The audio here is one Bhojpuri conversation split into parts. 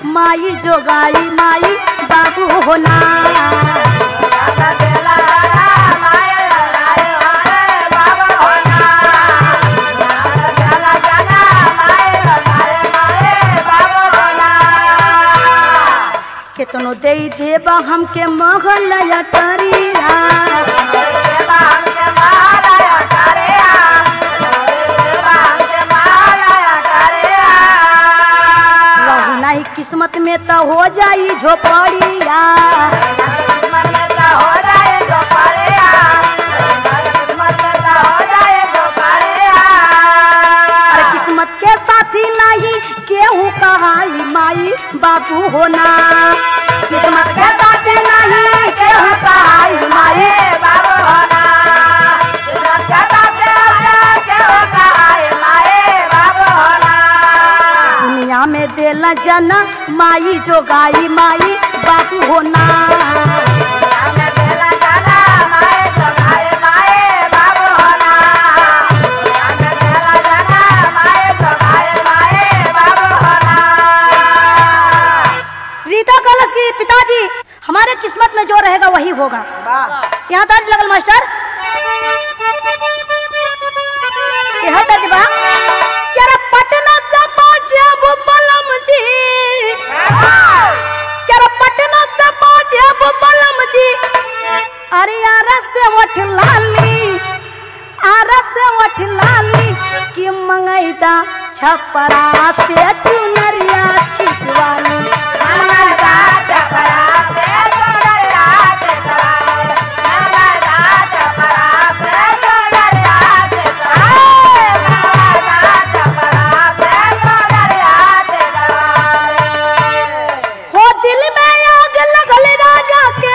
माई जोगाई माई बाबू होना केतनो दे देबा हमके महल अटरिया रही नहीं किस्मत में तो हो जाई झोपड़िया अरे किस्मत के साथी नहीं केहू कहाई माई बाबू होना किस्मत के साथी नहीं केहू कहाई माई दुनिया में देला जना माई जो गाई माई बाबू होना रीता कलश की पिताजी हमारे किस्मत में जो रहेगा वही होगा यहाँ तर्ज लगल मास्टर यहाँ तर्ज बा यार पटना से पहुंचब बलम जी यार पटना से पहुंचब बलम जी अरे यार से वठ लाली आरा से वठ लाली कि मंगैदा छपरा से चुनरिया छिटवाली मंगैदा छपरा से चुनरिया हो दिल में आग लगल राजा के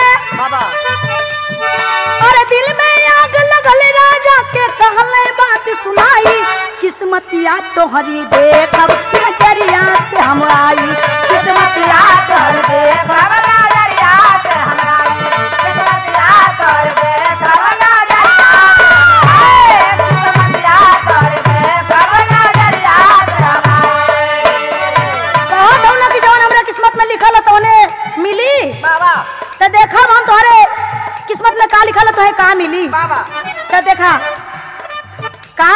और दिल में आग लगल राजा के कहले बात सुनाई किस्मतिया तोहरी देखब नजरिया से हम आई किस्मतिया तोहरी देखब नजरिया से हम आई किस्मतिया तोहरी देखब नजरिया किस्मतिया तोहरी देखब नजरिया से हम आई कहो दौलत की जवान हमरा किस्मत में लिखल है तोने मिली तो देखा हम तुम्हारे किस्मत में का लिखल है तो कहा मिली तो देखा का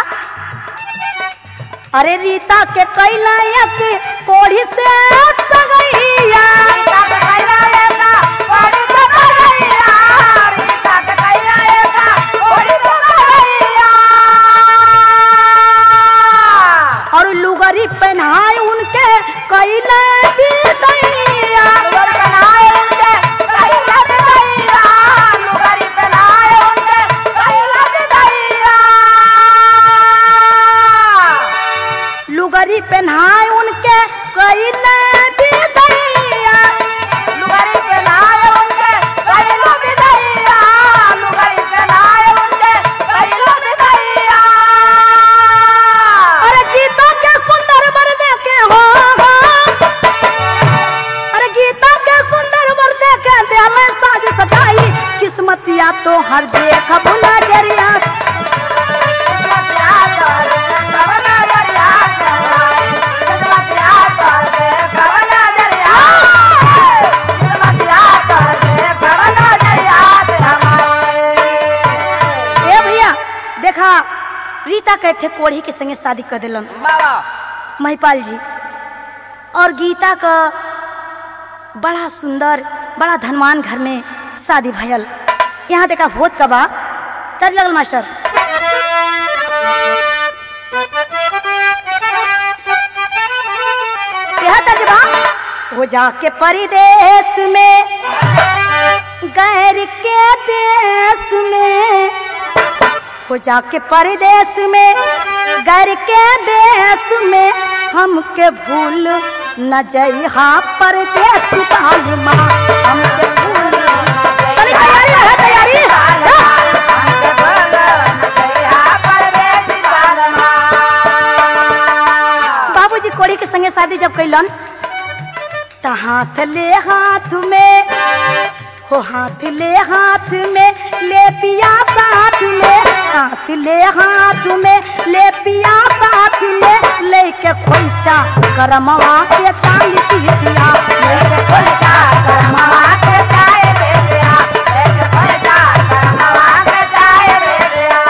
अरे रीता के कैलायक कोढ़ी से सगैया और लुगरी पहनाए उनके कैले भी दैया लुगरी पहनाए उनके कैले भी दैया लुगरी पहनाए उनके कैले भी दैया लुगरी पहनाए उनके कैले भी दैया अरे गीता के सुंदर वर देखे हो हो। अरे गीता के सुंदर वर देखे दिल साज सजाई किस्मतिया तो हर देखब नजरिया ए भैया देखा रीता के थे कोढ़ी के संगे शादी कर दिलन महिपाल जी और गीता का बड़ा सुंदर बड़ा धनवान घर में शादी भयल यहाँ देखा होत का बा तज लगल मास्टर यह तज बा हो जाके परिदेश में गैर के देश में हो जाके परदेश में घर के देश में हमके भूल न जइहा परदेश काल माँ हमके भूल तनी तैयारी है तैयारी बाबूजी कोड़ी के संगे शादी जब कैलन त हाथ ले हाथ में हो हाथ ले हाथ में ले पिया साथ में हाथ ले हाथ में ले पिया साथ हाथ में लेके खोइचा करमवा के चाली पीतिया लेके खोइचा करमवा के चाय बेटिया लेके खोइचा करमवा के चाय बेटिया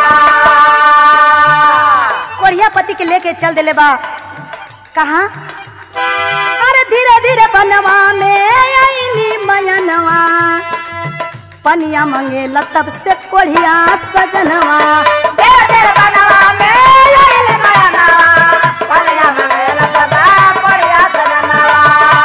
कोरिया पति के लेके चल देले बा कहा अरे धीरे धीरे बनवा में आईली मयनवा पनिया मंगेला तब से कोढ़िया सजनवा धीरे धीरे बनवा में आईली मयनवा पनिया मंगेला तब से कोढ़िया सजनवा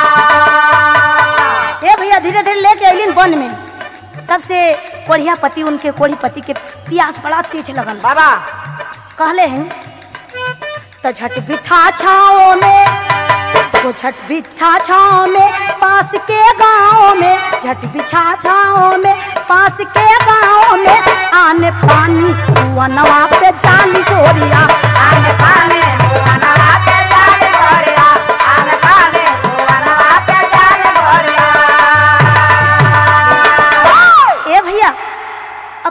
ए भैया धीरे धीरे लेके अलिन वन में तब से कोढ़िया पति उनके कोढ़ी पति के प्यास बड़ा तेज लगल बाबा कहले हैं तो झट बिठा छाओ में तो झट बिछा छाओ में पास के गाँव में झट बिछा छाओ में पास के गाँव में आने पानी हुआ नवा पे जाली गोरिया आने पानी